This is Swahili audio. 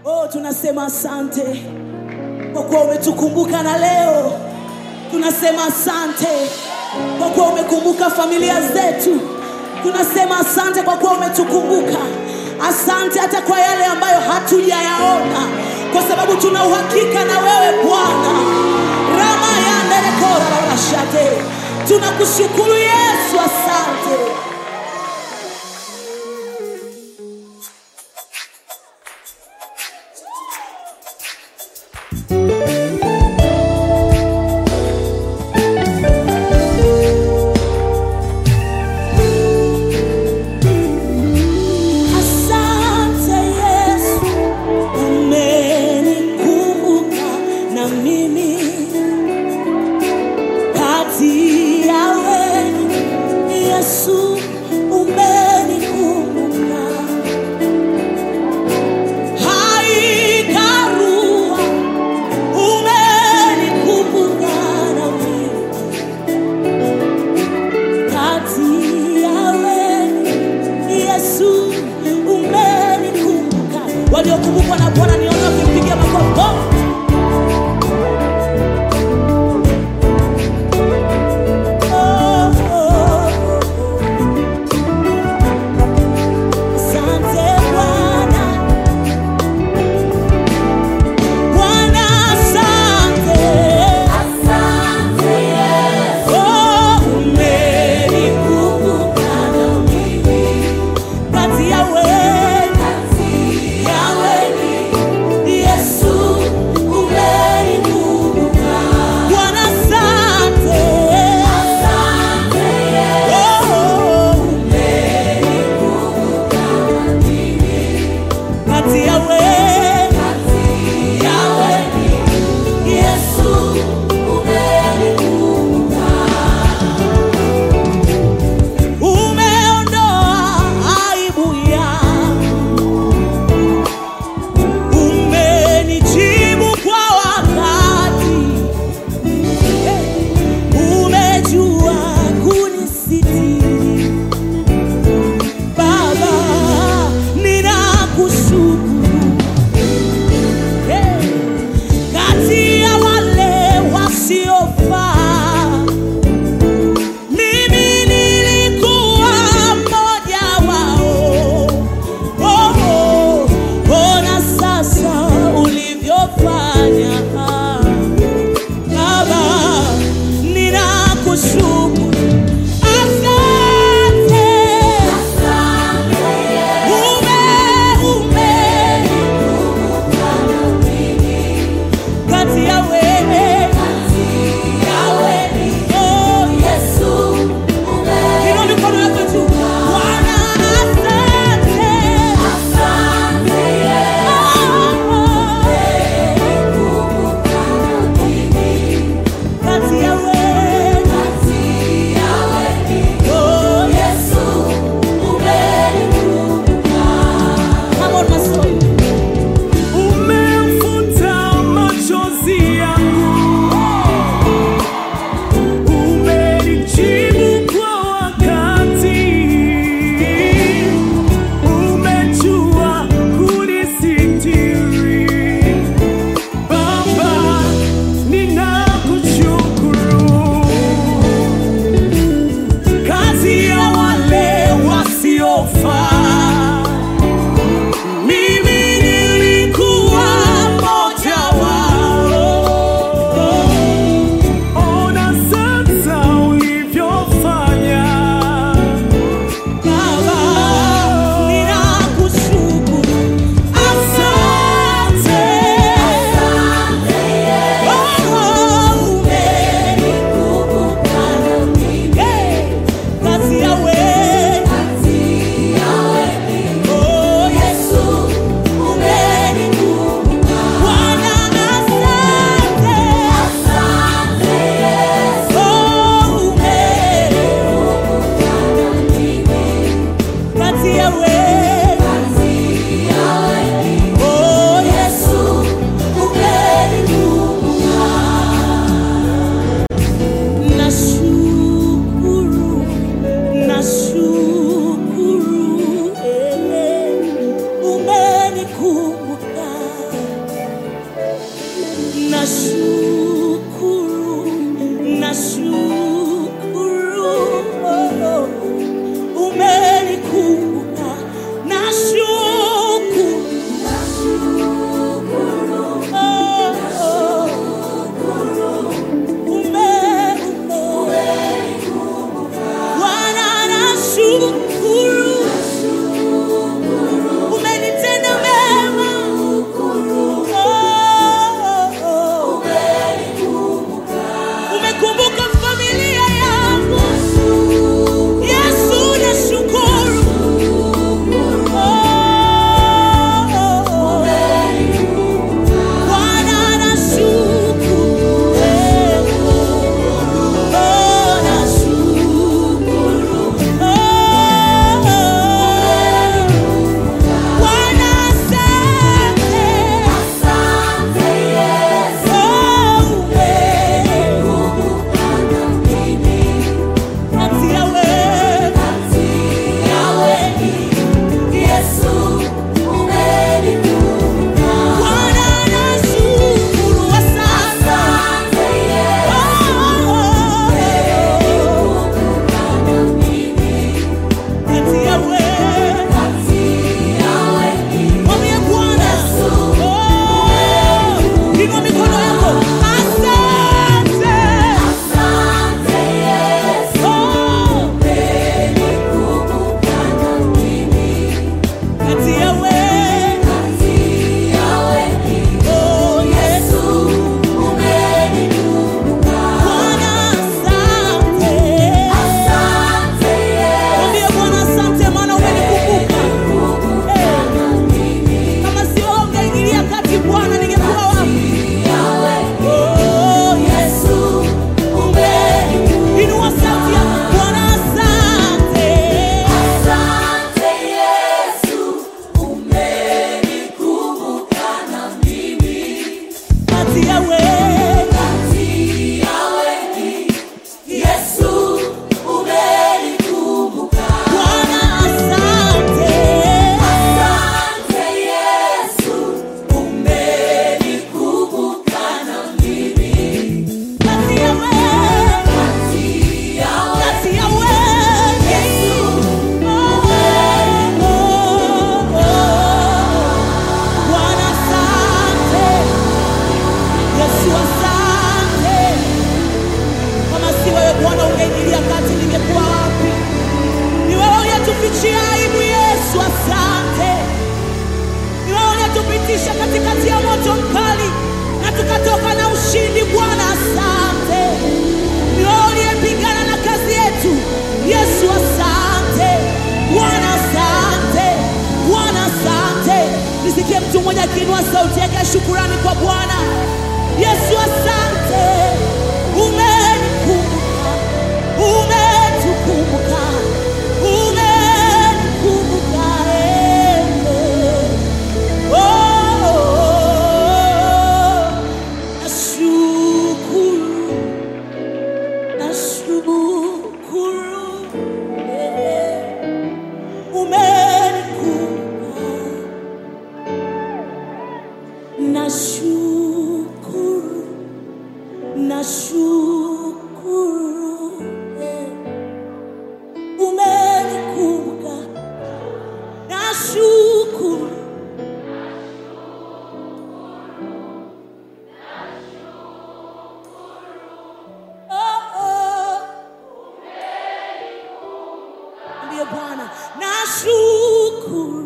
Oh, tunasema asante kwa kuwa umetukumbuka na leo tunasema asante kwa kuwa umekumbuka familia zetu. Tunasema asante kwa kuwa umetukumbuka. Asante hata kwa yale ambayo hatujayaona, kwa sababu tuna uhakika na wewe Bwana. rama yanderekora rashate, tunakushukuru Yesu, asante. Asante Yesu, umenikumbuka na mimi kati ya wenu. Yesu umenikumbuka, haikarua umenikumbuka na mimi kati ya wenu. Yesu umenikumbuka. Waliokumbukwa na Bwana niondoke, mpigie makofi. Oh! Oh, oh, oh. Asante Bwana. Bwana, asante. Oh, umenikumbuka na mimi. Kati ya wengi, ya wengi, Yesu umenikumbuka. Bwana, asante. Oh, kati ya wengi, ya wengi, Yesu umenikumbuka. Umeondoa aibu yangu, umenijibu kwa wakati, umejua kunisitiri. Baba, ninakushukuru. Kati ya wale wasiofaa mimi nilikuwa mmoja wao. Oh, oh, ona sasa ulivyofanya. Baba, ninakushukuru. Asante. Ume, ume, kati ya wewe, oh, Yesu. Inua mikono yako juu. Bwana, asante. Kati ya wewe, oh, Yesu. Come on, Masoyo. Umemfuta machozi yangu, umenijibu kwa wakati, umejua kunisitiri. Baba, ninakushukuru. Kazi ya wale wasiofaa mimi nilikuwa mmoja wao. Ona sasa ulivyofanya. Baba, ninakushukuru. Asante. Oh, umenikumbuka na mimi. Hey, kazi ya wewe. Oh, Yesu, umenikumbuka. Bwana, asante. Oh, umenikumbuka kati ya wewe. Oh, Yesu, umenikumbuka. Nashukuru, nashukuru, eh, umenikumbuka. nashukuru, nashukuru, oh, umenikumbuka, nashukuru, oh, oh, ume, ume, Bwana nashukuru, umenitenda mema, oh, oh, umekumbuka familia yangu, Yesu nashukuru, oh, oh, Bwana nashukuru, oh, nashukuru, oh, Bwana asante, kati ya wewe Bwana nashukuru, asante, kati ya wewe Mwambie Bwana, oh, inua mikono yako, asante, oh, kati ya wewe, oh, Yesu, Bwana asante. Mwambie Bwana asante, maana umenikumbuka. Eh, kama sio wewe ungeingilia kati Bwana, ningekuwa wapi? Oh, Yesu, inua sauti yako, Bwana asante. Kati ya wewe, Bwana asante. Kati ya wewe, kati ya wewe, oh, oh, oh. Bwana asante. Yesu asante. Kama si wewe Bwana ungeingilia kati, ningekuwa wapi? Ni wewe uliyetufichia aibu, Yesu asante. Ni wewe uliyetupitisha katikati ya moto mkali na tukatoka na ushindi. Bwana asante. Ni wewe uliyepigana na kazi yetu, Yesu asante. Bwana asante. Bwana asante. Nisikie mtu mmoja akiinua sauti yake ya shukurani kwa Bwana. Yesu asante. Umenikumbuka, umetukumbuka, umenikumbuka, eh, eh. Oh, nashukuru, nashukuru, eh, umenikumbuka, nashukuru, nashukuru, eh, umenikumbuka, nashukuru. Oh, oh. Mwambie Bwana nashukuru,